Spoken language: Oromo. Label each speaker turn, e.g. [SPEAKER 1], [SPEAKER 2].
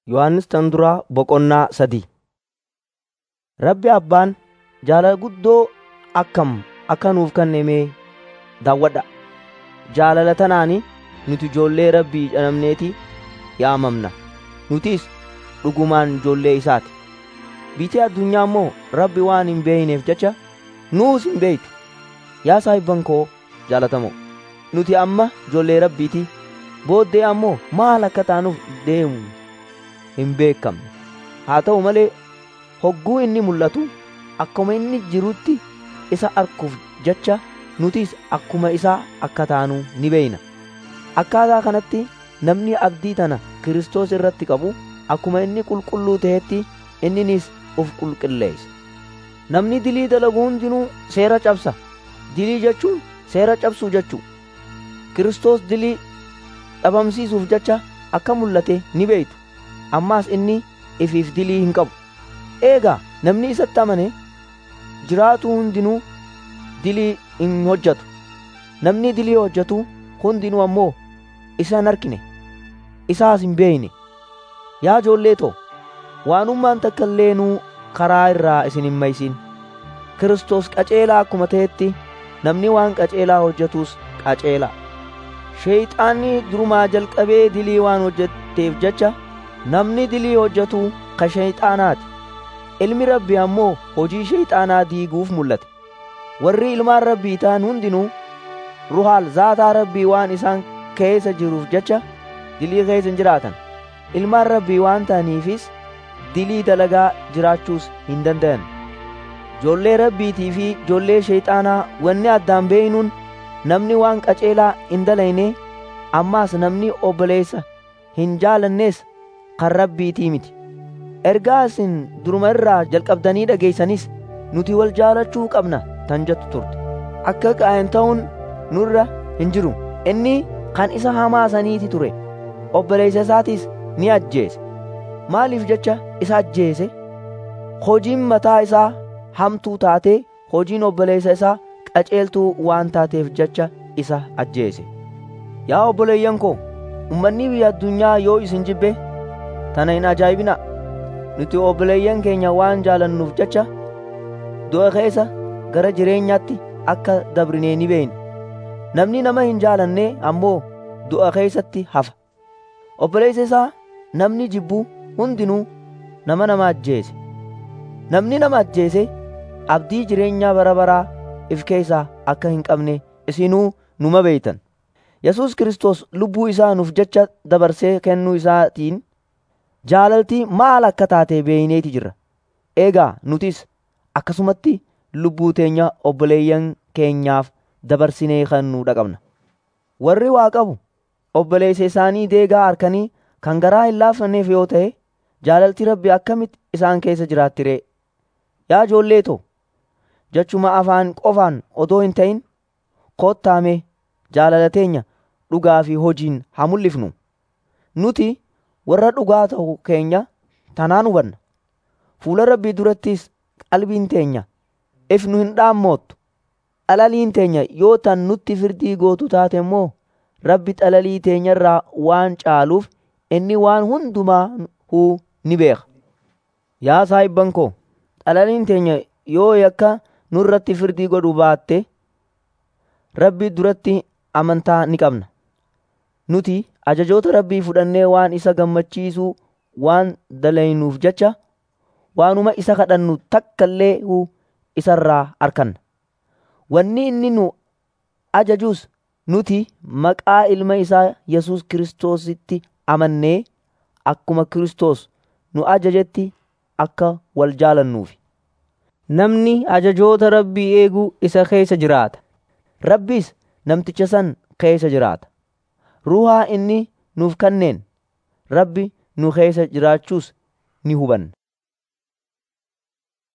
[SPEAKER 1] Yohannis tan duraa boqonnaa sadii. Rabbi Abbaan jaalala guddoo akkam akka nuuf kenname daawwadhaa. Jaalala tanaan nuti ijoollee Rabbii jedhamneeti yaamamna. Nutis dhugumaan ijoollee isaati. Biyyi addunyaa immoo Rabbi waan hin beekneef jecha nuus hin beektu. Yaa saahibban koo jaalatamoo, nuti amma ijoollee Rabbiiti. Booddee ammoo maal akka taanuuf deemu hin beekamne. Haa ta'u malee hogguu inni mul'atu akkuma inni jirutti isa arguuf jecha nutis akkuma isaa akka taanu ni beekna. Akkaataa kanatti namni abdii tana Kiristoos irratti qabu akkuma inni qulqulluu ta'etti inninis uf qulqulleessa. Namni dilii dalagu hundinuu seera cabsa. Dilii jechuun seera cabsuu jechuu. Kiristoos dilii dhabamsiisuuf jecha akka mul'ate ni beektu. Ammaas inni ifiif dilii hin qabu. Eegaa namni isatti amane jiraatu hundinuu dilii hin hojjetu. Namni dilii hojjetu hundinuu ammoo isa hin argine. Isaas hin beekne. Yaa ijoollee too, waanummaan takka illee nuu karaa irraa isin hin maysin. Kiristoos qaceelaa akkuma ta'etti namni waan qaceelaa hojjetus qaceelaa. Sheeyxaanni durumaa jalqabee dilii waan hojjetteef jecha namni dilii hojjetu ka sheeyxaanaati. Ilmi Rabbii ammoo hojii sheeyxaanaa diiguuf mul'ate. Warri ilmaan Rabbii ta'an hundinuu ruhaal zaataa Rabbii waan isaan keessa jiruuf jecha dilii keessa hin jiraatan. Ilmaan Rabbii waan ta'aniifis dilii dalagaa jiraachuus hin danda'an. Ijoollee Rabbiitii fi ijoollee sheeyxaanaa wanni addaan beeynuun namni waan qaceelaa hin dalayne ammaas namni obboleessa hin jaalannees kan Rabbiitii miti. Ergaa isin duruma irraa jalqabdanii dhageessanis nuti wal jaalachuu qabna tan jettu turte. Akka qaa'in ta'uun nurra hin jiru. Inni kan isa hamaa saniiti ture. Obboleessa isaatis ni ajjeese. Maaliif jecha isa ajjeese? Hojiin mataa isaa hamtuu taatee hojiin obboleessa isaa qaceeltuu waan taateef jecha isa ajjeese. Yaa obboleeyyan koo, ummanni biyya addunyaa yoo isin jibbe tana hin ajaa'ibinaa. Nuti obboleeyyan keenya waan jaalannuuf jecha du'a keessa gara jireenyaatti akka dabrinee ni beekna. Namni nama hin jaalanne ammoo du'a keessatti hafa. Obboleessa isaa namni jibbu hundinuu nama nama ajjeese. Namni nama ajjeese abdii jireenyaa bara baraa if keessaa akka hin qabne isinuu numa beeytan. Yesuus Kiristoos lubbuu isaa nuuf jecha dabarsee kennuu isaatiin jaalaltii maal akka taate beeyneeti jirra. Eegaa nutis akkasumatti lubbuu teenya obboleeyyan keenyaaf dabarsinee kennuudha qabna. Warri waa qabu obboleessa isaanii deegaa harkanii kan garaa hin laaffanneef yoo ta'e jaalaltii rabbi akkamitti isaan keessa jiraatti ree? Yaa ijoollee too jechuma afaan qofaan odoo hin ta'in kottaame jaalala teenya dhugaa fi hojiin haa mul'ifnu. Nuti warra dhugaa ta'u keenya tanaan hubanna. Fuula rabbii durattis qalbiin teenya if nu hin dhaammoottu. Xalaliin teenya yoo tan nutti firdii gootu taate immoo rabbi xalalii teenya irraa waan caaluuf inni waan hundumaa huu ni beeka. Yaa saahibban koo, xalaliin teenya yoo yakka nurratti firdii godhu baatte rabbi duratti amantaa ni qabna. Nuti ajajoota rabbii fudhannee waan isa gammachiisuu waan dalaynuuf jecha waanuma isa kadhannu takka illee isarraa arkanna. Wanni inni nu ajajus nuti maqaa ilma isaa Yesuus Kiristoositti amannee akkuma Kiristoos nu ajajetti akka wal jaalannuufi. Namni ajajoota rabbii eegu isa keessa jiraata. Rabbiis namticha san keessa jiraata. Ruhaa inni nuuf kenneen rabbi nu keessa jiraachuus ni hubanna.